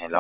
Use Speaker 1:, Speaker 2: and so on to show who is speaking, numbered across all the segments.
Speaker 1: ሄሎ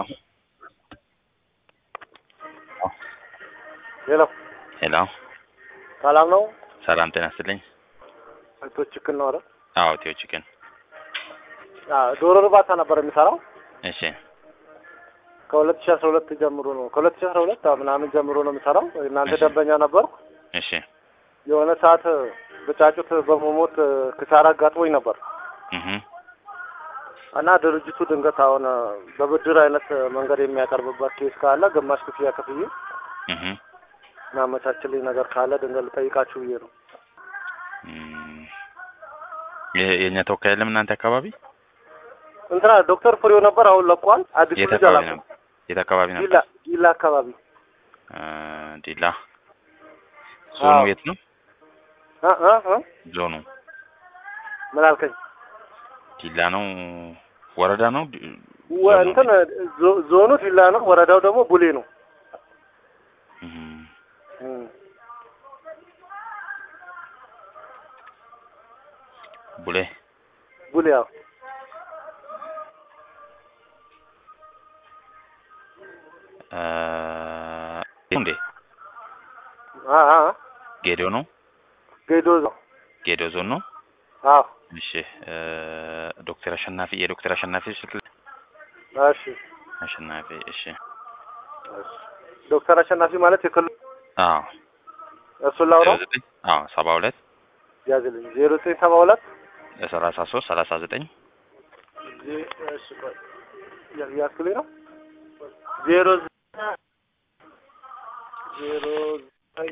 Speaker 2: ሄሎ
Speaker 1: ሄሎ፣
Speaker 2: ሰላም ነው?
Speaker 1: ሰላም ጤና ይስጥልኝ።
Speaker 2: አቶ ችክል ነው አይደል?
Speaker 1: አዎ ቴዎ ቺክን።
Speaker 2: አዎ ዶሮ እርባታ ነበር የሚሰራው
Speaker 1: እሺ
Speaker 2: ከሁለት ሺህ አስራ ሁለት ጀምሮ ነው ከሁለት ሺህ አስራ ሁለት ምናምን ጀምሮ ነው የሚሰራው። እናንተ
Speaker 1: እሺ።
Speaker 2: ደንበኛ ነበርኩ።
Speaker 1: እሺ
Speaker 2: የሆነ ሰዓት በጫጩት በመሞት ክሳራ አጋጥሞኝ ነበር
Speaker 1: እህ
Speaker 2: እና ድርጅቱ ድንገት አሁን በብድር አይነት መንገድ የሚያቀርብበት ኬስ ካለ ግማሽ ክፍያ ክፍዬ
Speaker 1: እህ
Speaker 2: የሚያመቻችልኝ ነገር ካለ ድንገት ልጠይቃችሁ ብዬ ነው።
Speaker 1: እም፣ የ- የእኛ ተወካይ የለም እናንተ አካባቢ?
Speaker 2: እንትና ዶክተር ፍሬው ነበር፣ አሁን ለቋል። አዲሱ
Speaker 1: የት
Speaker 2: ልጅ
Speaker 1: አካባቢ
Speaker 2: አላውቅም።
Speaker 1: ነበር? የት አካባቢ ነበር?
Speaker 2: ዲላ ዲላ አካባቢ
Speaker 1: እ፣ ዲላ። ዞኑ
Speaker 2: አዎ።
Speaker 1: የት ነው?
Speaker 2: እ እ እ
Speaker 1: ዞኑ
Speaker 2: ምን አልከኝ?
Speaker 1: ዲላ ነው? ወረዳ ነው? ዲ-
Speaker 2: ወ-
Speaker 1: ዞኑ?
Speaker 2: እንትን ዞ- ዞኑ ዲላ ነው፣ ወረዳው ደግሞ ቡሌ ነው።
Speaker 1: እህ
Speaker 2: እም።
Speaker 1: ቡሌ
Speaker 2: ቡሌ ያው
Speaker 1: እ፣ እንዴ
Speaker 2: አ አ
Speaker 1: ጌዶ ነው?
Speaker 2: ጌዶ ነው።
Speaker 1: ጌዶ ዞን ነው?
Speaker 2: አዎ
Speaker 1: እሺ እ፣ ዶክተር አሸናፊ የዶክተር አሸናፊ ስልክ
Speaker 2: እሺ
Speaker 1: አሸናፊ እሺ
Speaker 2: እሺ። ዶክተር አሸናፊ ማለት የክልሉ
Speaker 1: አዎ
Speaker 2: እሱን ላውራው
Speaker 1: ዘጠኝ አዎ ሰባ ሁለት
Speaker 2: ያዝልኝ ዜሮ ዘጠኝ ሰባ ሁለት
Speaker 1: ሰላሳ ሶስት ሰላሳ ዘጠኝ
Speaker 2: ዜ- እሺ ቆይ ያ- ያዝክልኝ ነው ዜሮ ዘ- ዜሮ ዘጠኝ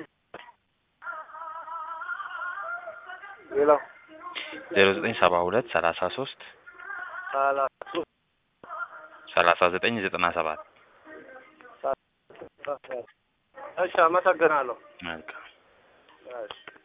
Speaker 2: ሌላው
Speaker 1: ዜሮ ዘጠኝ ሰባ ሁለት ሰላሳ ሶስት
Speaker 2: ሰላሳ ሶስት
Speaker 1: ሰላሳ ዘጠኝ ዘጠና ሰባት
Speaker 2: እሺ አመሰግናለሁ
Speaker 1: መልካም
Speaker 2: እሺ